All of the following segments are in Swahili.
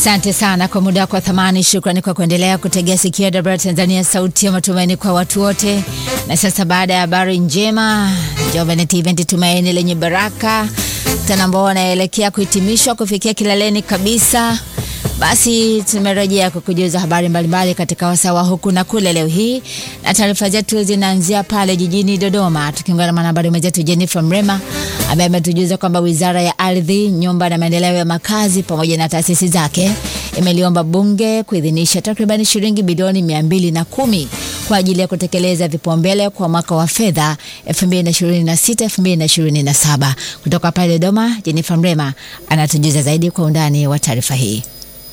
Asante sana kwa muda wako wa thamani. Shukrani kwa kuendelea kutegea sikio dabra Tanzania, sauti ya matumaini kwa watu wote. Na sasa baada ya habari njema, Jovenet Event, tumaini lenye baraka, mkutano ambao wanaelekea kuhitimishwa kufikia kileleni kabisa. Basi tumerejea kukujuza habari mbalimbali katika wasawa huku na kule leo hii, na taarifa zetu zinaanzia pale jijini Dodoma, tukiungana na mwanahabari mwenzetu Jennifer Mrema ambaye ametujuza kwamba Wizara ya Ardhi, Nyumba na Maendeleo ya Makazi pamoja na taasisi zake imeliomba Bunge kuidhinisha takriban shilingi bilioni mia mbili na kumi kwa ajili ya kutekeleza vipaumbele kwa mwaka wa fedha 2026 2027. Kutoka pale Dodoma, Jennifer Mrema anatujuza zaidi kwa undani wa taarifa hii.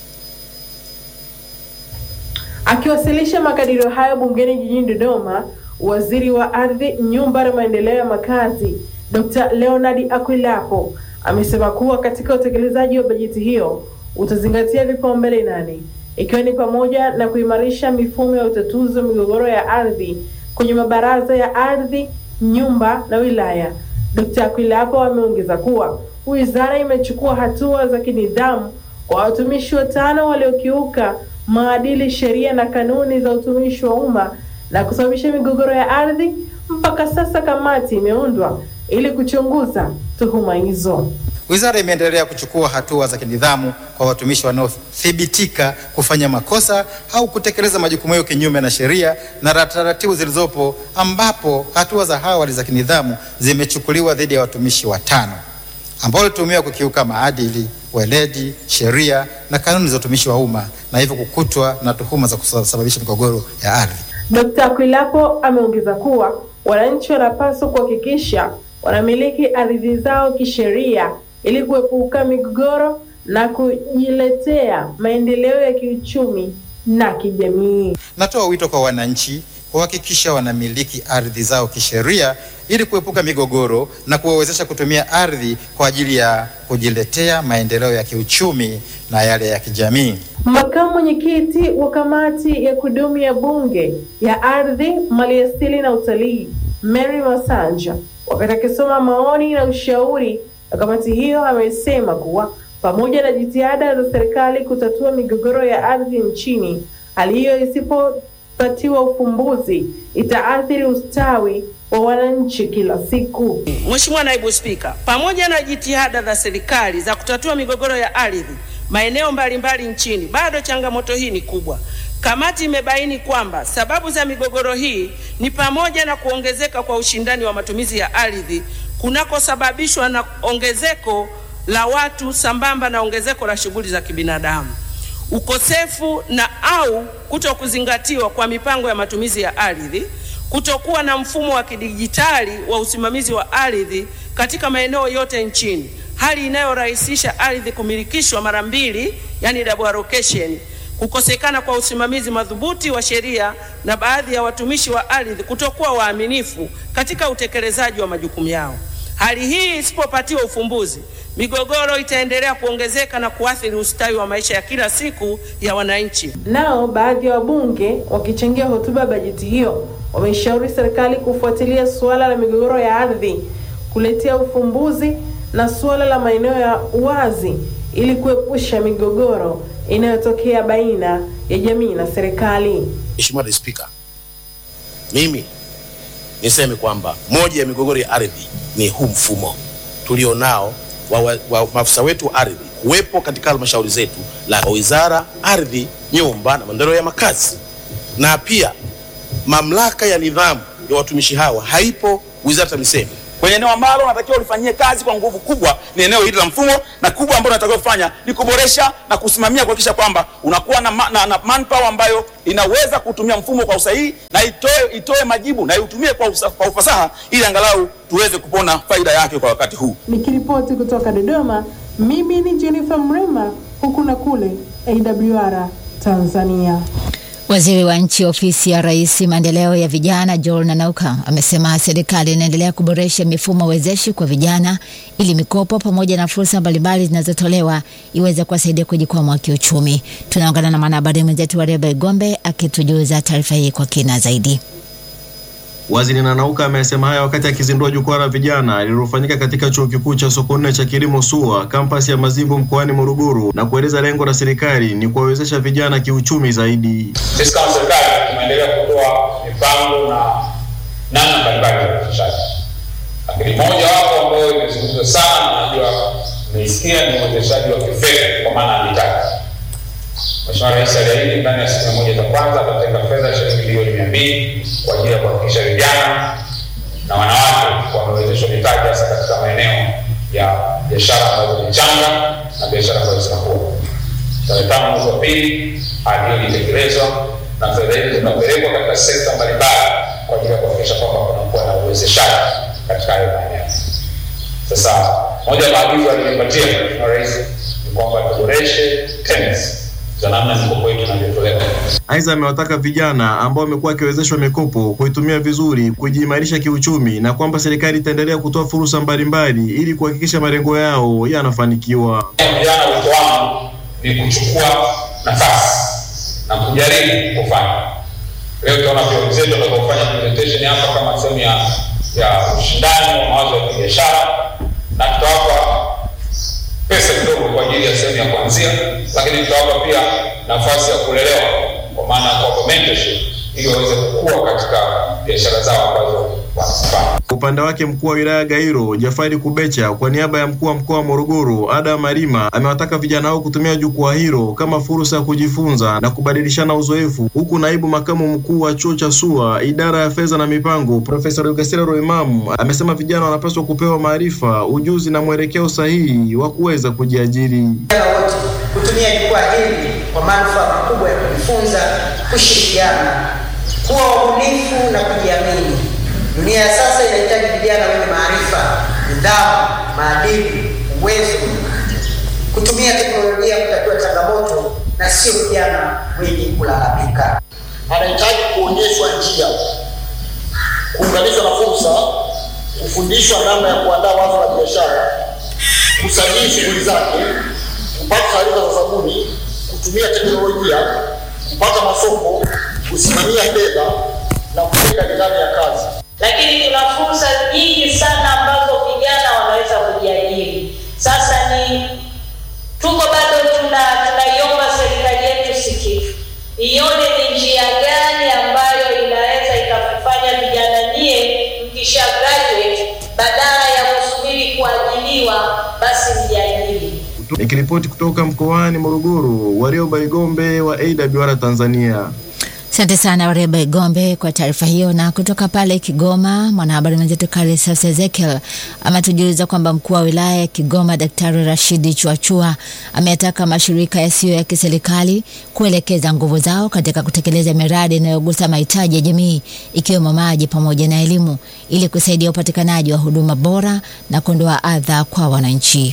Akiwasilisha makadirio hayo bungeni jijini Dodoma, waziri wa ardhi, nyumba na maendeleo ya makazi Dr. Leonard Akwilapo amesema kuwa katika utekelezaji wa bajeti hiyo utazingatia vipaumbele nane ikiwa ni pamoja na kuimarisha mifumo ya utatuzi wa migogoro ya ardhi kwenye mabaraza ya ardhi, nyumba na wilaya. Dr. Akwilapo ameongeza kuwa wizara imechukua hatua za kinidhamu kwa watumishi watano waliokiuka maadili, sheria na kanuni za utumishi wa umma na kusababisha migogoro ya ardhi. Mpaka sasa kamati imeundwa ili kuchunguza tuhuma hizo. Wizara imeendelea kuchukua hatua za kinidhamu kwa watumishi wanaothibitika kufanya makosa au kutekeleza majukumu yao kinyume na sheria na taratibu zilizopo, ambapo hatua za awali za kinidhamu zimechukuliwa dhidi ya watumishi watano ambao walituhumiwa kukiuka maadili, weledi, sheria na kanuni za utumishi wa umma na hivyo kukutwa na tuhuma za kusababisha migogoro ya ardhi. Dkt. Akwilapo ameongeza kuwa wananchi wanapaswa kuhakikisha wanamiliki ardhi zao kisheria ili kuepuka migogoro na kujiletea maendeleo ya kiuchumi na kijamii. Natoa wito kwa wananchi kuhakikisha wanamiliki ardhi zao kisheria ili kuepuka migogoro na kuwawezesha kutumia ardhi kwa ajili ya kujiletea maendeleo ya kiuchumi na yale ya kijamii. Makamu mwenyekiti wa kamati ya kudumu ya Bunge ya Ardhi, Maliasili na Utalii, Mary Masanja, wakati akisoma maoni na ushauri wa kamati hiyo, amesema kuwa pamoja na jitihada za serikali kutatua migogoro ya ardhi nchini, hali hiyo isipopatiwa ufumbuzi itaathiri ustawi wa wananchi kila siku. Mheshimiwa Naibu Spika, pamoja na jitihada za serikali za kutatua migogoro ya ardhi maeneo mbalimbali nchini, bado changamoto hii ni kubwa. Kamati imebaini kwamba sababu za migogoro hii ni pamoja na kuongezeka kwa ushindani wa matumizi ya ardhi kunakosababishwa na ongezeko la watu sambamba na ongezeko la shughuli za kibinadamu, ukosefu na au kuto kuzingatiwa kwa mipango ya matumizi ya ardhi, kutokuwa na mfumo wa kidijitali wa usimamizi wa ardhi katika maeneo yote nchini, hali inayorahisisha ardhi kumilikishwa mara mbili, yani double allocation, kukosekana kwa usimamizi madhubuti wa sheria na baadhi ya watumishi wa ardhi kutokuwa waaminifu katika utekelezaji wa majukumu yao. Hali hii isipopatiwa ufumbuzi, migogoro itaendelea kuongezeka na kuathiri ustawi wa maisha ya kila siku ya wananchi. Nao baadhi ya wabunge wakichangia hotuba ya bajeti hiyo wameshauri serikali kufuatilia suala la migogoro ya ardhi, kuletea ufumbuzi na suala la maeneo ya uwazi ili kuepusha migogoro inayotokea baina ya jamii na serikali. Mheshimiwa Naibu Spika, mimi niseme kwamba moja ya migogoro ya ardhi ni huu mfumo tulionao wa, wa, wa maafisa wetu wa ardhi kuwepo katika halmashauri zetu la Wizara Ardhi, Nyumba na Maendeleo ya Makazi, na pia mamlaka ya nidhamu ya watumishi hawa haipo Wizara TAMISEMI kwenye eneo ambalo unatakiwa ulifanyie kazi kwa nguvu kubwa ni eneo hili la mfumo, na kubwa ambalo unatakiwa kufanya ni kuboresha na kusimamia kuhakikisha kwamba unakuwa na, ma, na, na manpower ambayo inaweza kutumia mfumo kwa usahihi na itoe, itoe majibu na iutumie kwa, usa, kwa ufasaha ili angalau tuweze kupona faida yake kwa wakati huu. Nikiripoti kutoka Dodoma, mimi ni Jennifer Mrema, huku na kule AWR Tanzania. Waziri wa nchi ofisi ya Rais maendeleo ya vijana Joel Nanauka amesema serikali inaendelea kuboresha mifumo wezeshi kwa vijana ili mikopo pamoja na fursa mbalimbali zinazotolewa iweze kuwasaidia kujikwamua kiuchumi. Tunaungana na mwanahabari mwenzetu wa Reba Igombe akitujuza taarifa hii kwa kina zaidi. Waziri Nanauka amesema haya wakati akizindua jukwaa la vijana lililofanyika katika chuo kikuu cha Sokoine cha kilimo SUA kampasi ya Mazimbu mkoani Morogoro, na kueleza lengo la serikali ni kuwawezesha vijana kiuchumi zaidi. Sisi kama serikali tumeendelea kutoa mipango na namna mbalimbali za uwezeshaji, lakini moja wapo ambayo imezungumzwa sana na najua mmeisikia ni uwezeshaji wa kifedha kwa maana ya mitaji. Mheshimiwa Rais aliahidi ndani ya siku mia moja za kwanza atatenga fedha shilingi bilioni mia mbili kwa ajili ya kuhakikisha vijana na wanawake wamewezeshwa mitaji hasa katika maeneo ya biashara ambazo ni changa na biashara ambazo zinakuwa. Tarehe tano mwezi wa pili ahadi hiyo ilitekelezwa na fedha hizi zinapelekwa katika sekta mbalimbali kwa ajili ya kuhakikisha kwamba kunakuwa na uwezeshaji katika hayo maeneo. Sasa moja ya maagizo aliyopatia Mheshimiwa Rais ni kwamba tuboreshe terms za namna mikopo yetu inavyotolewa. Aidha, amewataka vijana ambao wamekuwa wakiwezeshwa mikopo kuitumia vizuri, kujiimarisha kiuchumi, na kwamba serikali itaendelea kutoa fursa mbalimbali ili kuhakikisha malengo yao yanafanikiwa. Vijana, wito wangu ni kuchukua nafasi na kujaribu kufanya. Leo tunaona pia wenzetu watakaofanya presentation hapa kama sehemu ya ya ushindani wa mawazo ya kibiashara, na tutawapa pesa kidogo kwa ajili ya sehemu ya kuanzia, lakini tutawapa pia nafasi ya kulelewa kwa maana ya kuwapa mentorship ili waweze kukua katika biashara zao ambazo wanazifanya. Kwa upande wake mkuu wa wilaya Gairo Jafari Kubecha kwa niaba ya mkuu wa mkoa wa Morogoro Adam Malima amewataka vijana hao kutumia jukwaa hilo kama fursa ya kujifunza na kubadilishana uzoefu, huku naibu makamu mkuu wa chuo cha SUA idara ya fedha na mipango Profesa Rukasira Roimamu amesema vijana wanapaswa kupewa maarifa, ujuzi na mwelekeo sahihi wa kuweza kujiajiri. Vijana wote kutumia jukwaa hili kwa manufaa makubwa ya kujifunza, kushirikiana, kuwa wabunifu na kujiamini. Dunia ya sasa inahitaji vijana wenye maarifa, nidhamu, maadili, uwezo, kutumia teknolojia kutatua changamoto na sio vijana wenye kulalamika. anahitaji kuonyeshwa njia, kuunganishwa na fursa, kufundishwa namna ya kuandaa wazo la biashara, kusajili shughuli zake, kupata taarifa za zabuni, kutumia teknolojia, kupata masoko, kusimamia fedha na kujenga nidhamu ya kazi. lakini tuna fursa nyingi sana ambazo vijana wanaweza kujiajiri. Sasa ni tuko bado tuna tunaiomba serikali yetu sikivu ione ni njia gani ambayo inaweza ikafanya vijana nyie mkisha graduate badala ya kusubiri kuajiliwa basi mjiajiri. Nikiripoti kutoka mkoani Morogoro, Warioba Igombe wa AWR Tanzania. Asante sana Wareba Igombe kwa taarifa hiyo. Na kutoka pale Kigoma, mwanahabari mwenzetu Karisas Ezekiel ametujuliza kwamba mkuu wa wilaya ya Kigoma Daktari Rashidi Chuachua ameyataka mashirika yasiyo ya kiserikali kuelekeza nguvu zao katika kutekeleza miradi inayogusa mahitaji ya jamii ikiwemo maji pamoja na elimu ili kusaidia upatikanaji wa huduma bora na kuondoa adha kwa wananchi.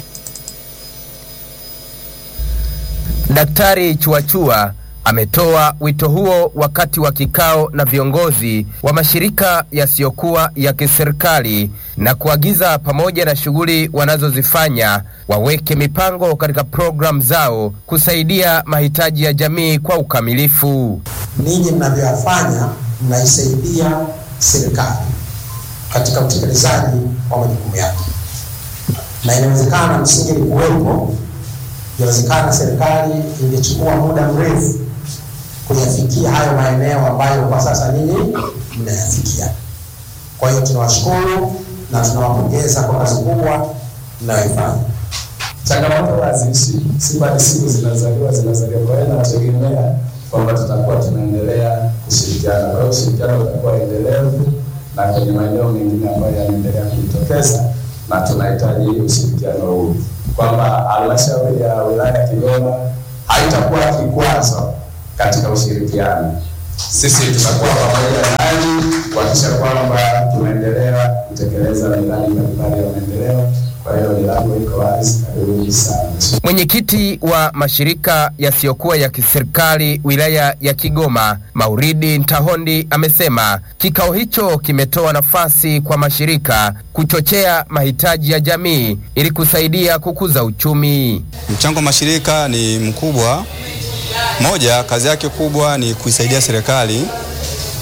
Daktari Chuachua ametoa wito huo wakati wa kikao na viongozi wa mashirika yasiyokuwa ya kiserikali na kuagiza pamoja na shughuli wanazozifanya waweke mipango katika programu zao kusaidia mahitaji ya jamii kwa ukamilifu. ninyi mnavyoyafanya mnaisaidia serikali katika utekelezaji wa majukumu yake, na inawezekana msingi kuwepo, inawezekana serikali ingechukua muda mrefu kuyafikia hayo maeneo ambayo kwa sasa ninyi mnayafikia. Kwa hiyo tunawashukuru na tunawapongeza kwa kazi kubwa mnayoifanya. changamoto haziishi, siku hadi siku zinazaliwa zinazaliwa. Kwa hiyo nategemea kwamba tutakuwa tunaendelea kushirikiana. Kwa hiyo ushirikiano utakuwa endelevu na kwenye maeneo mengine ambayo yanaendelea kujitokeza, na tunahitaji ushirikiano huu, kwamba halmashauri ya wilaya ya Kigoma haitakuwa kikwazo katika ushirikiano. Sisi tutakuwa pamoja nanyi kuhakikisha kwamba tunaendelea kutekeleza miradi mbalimbali ya maendeleo. Kwa hiyo milango iko wazi, karibuni sana. Mwenyekiti wa mashirika yasiyokuwa ya kiserikali wilaya ya Kigoma, Mauridi Ntahondi, amesema kikao hicho kimetoa nafasi kwa mashirika kuchochea mahitaji ya jamii ili kusaidia kukuza uchumi. Mchango wa mashirika ni mkubwa. Moja, kazi yake kubwa ni kuisaidia serikali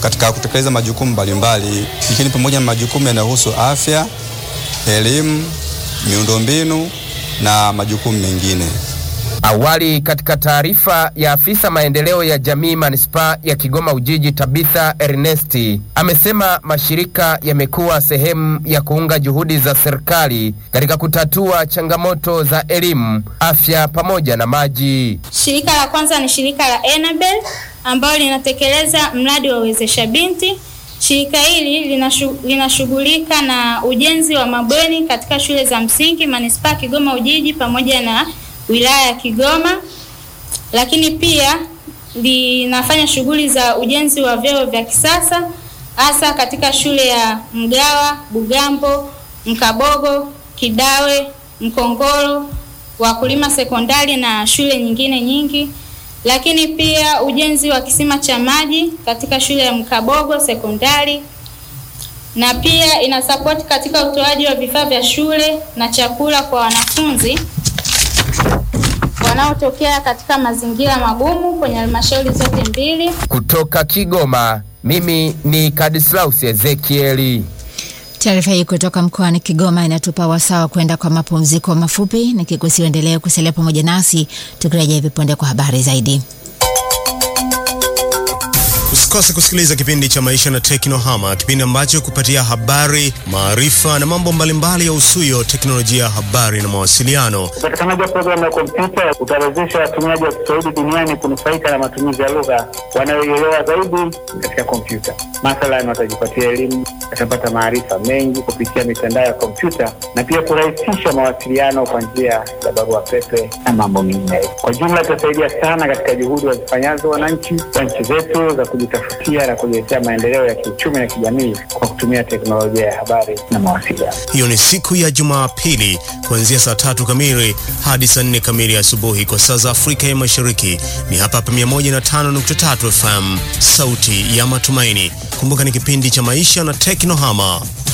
katika kutekeleza majukumu mbalimbali, ikiwa ni pamoja na majukumu yanayohusu afya, elimu, miundombinu na majukumu mengine. Awali katika taarifa ya afisa maendeleo ya jamii manispaa ya Kigoma Ujiji Tabitha Ernesti amesema mashirika yamekuwa sehemu ya kuunga juhudi za serikali katika kutatua changamoto za elimu, afya pamoja na maji. Shirika la kwanza ni shirika la Enabel ambalo linatekeleza mradi wa uwezesha binti. Shirika hili linashu- linashughulika na ujenzi wa mabweni katika shule za msingi manispaa ya Kigoma Ujiji pamoja na wilaya ya Kigoma, lakini pia linafanya shughuli za ujenzi wa vyoo vya kisasa hasa katika shule ya Mgawa, Bugambo, Mkabogo, Kidawe, Mkongoro, Wakulima Sekondari na shule nyingine nyingi, lakini pia ujenzi wa kisima cha maji katika shule ya Mkabogo Sekondari na pia inasapoti katika utoaji wa vifaa vya shule na chakula kwa wanafunzi wanaotokea katika mazingira magumu kwenye halmashauri zote mbili. Kutoka Kigoma, mimi ni Kadislaus Ezekieli. Taarifa hii kutoka mkoani Kigoma inatupa wasawa kwenda kwa mapumziko mafupi, nikikusiwa endelee kusalia pamoja nasi tukirejea hivi punde kwa habari zaidi. Usikose kusikiliza kipindi cha Maisha na Teknohama, kipindi ambacho kupatia habari, maarifa na mambo mbalimbali ya usuyo teknolojia ya habari na mawasiliano. Upatikanaji wa programu ya kompyuta utawezesha watumiaji wa Kiswahili duniani kunufaika na matumizi ya lugha wanayoielewa zaidi katika kompyuta. Mathalan, watajipatia elimu, watapata maarifa mengi kupitia mitandao ya kompyuta na pia kurahisisha mawasiliano kwa njia ya barua pepe na mambo mengineyo. Kwa jumla, itasaidia sana katika juhudi wazifanyazo wananchi wa nchi zetu za kujitafutia na kujiletea maendeleo ya kiuchumi na kijamii kwa kutumia teknolojia ya habari na mawasiliano. Hiyo ni siku ya Jumapili kuanzia saa tatu kamili hadi saa nne kamili asubuhi kwa saa za Afrika ya Mashariki. Ni hapa hapa 105.3 FM, sauti ya matumaini. Kumbuka ni kipindi cha maisha na teknohama.